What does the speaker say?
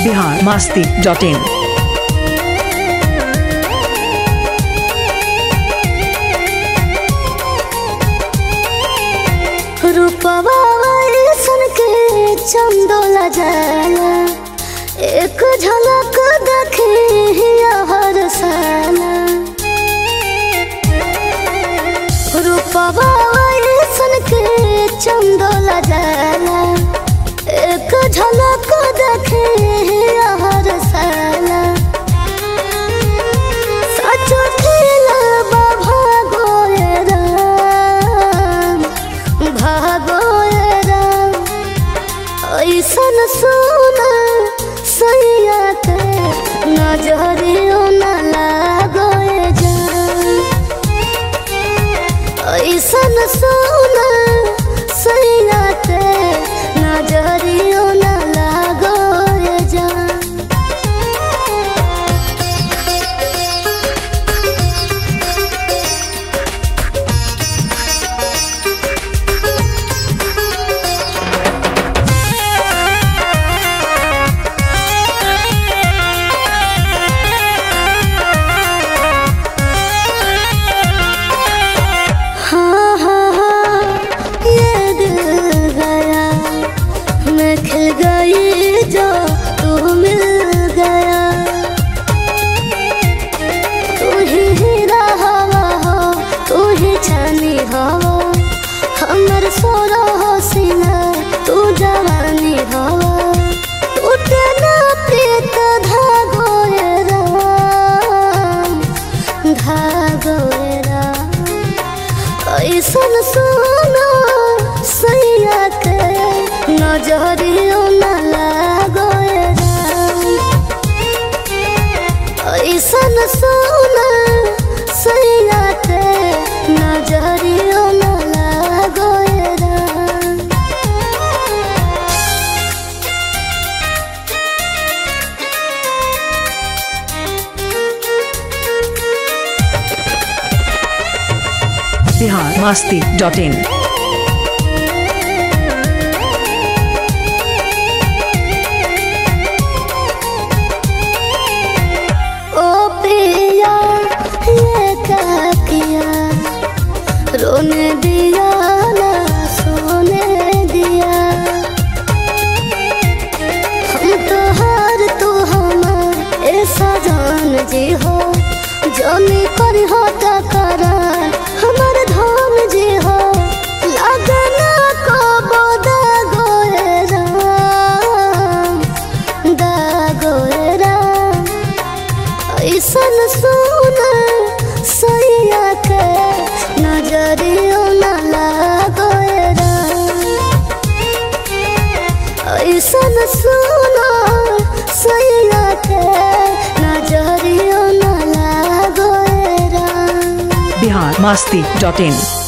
Bihar Masti dot इन रूपवा सन के चंदोला जाला एक झलक देखे हर साला रूपवा सन के चंदोला जाला एक झलक देखे हर साला सच खेला भागो राम भागो राम ऐसन सोना सैया के नजरियो न लागो जान ऐसन सोना सैया के नजरियो न लागो जान हाँ हाँ हाँ ये दिल गया मैं खिल गई जो तू मिल गया तू ही हीरा हवा हो तू ही छानी हवा हमर सोरा हो सीना तू जवानी हवा टूटे ना प्रीत धागो ये राम धागो ये राम ऐसन सोना सैया के नजरियो न लागो राम ऐसन सोना सैया के नजरियो न लागो राम बिहार मास्ती डॉट इन ओ पिया ये क्या किया रोने दिया ना सोने दिया हम तो हार तू हमार ऐसा जान जी हो जाने कर हो टकरार हमार धाम जी हो लगना को बोदा गोरे राम दा गोरे राम ऐसन सोना सैया के नजरियो न लागो राम ऐसन सोना सैया के नजरियो न लागो राम बिहार मास्ती डॉट इन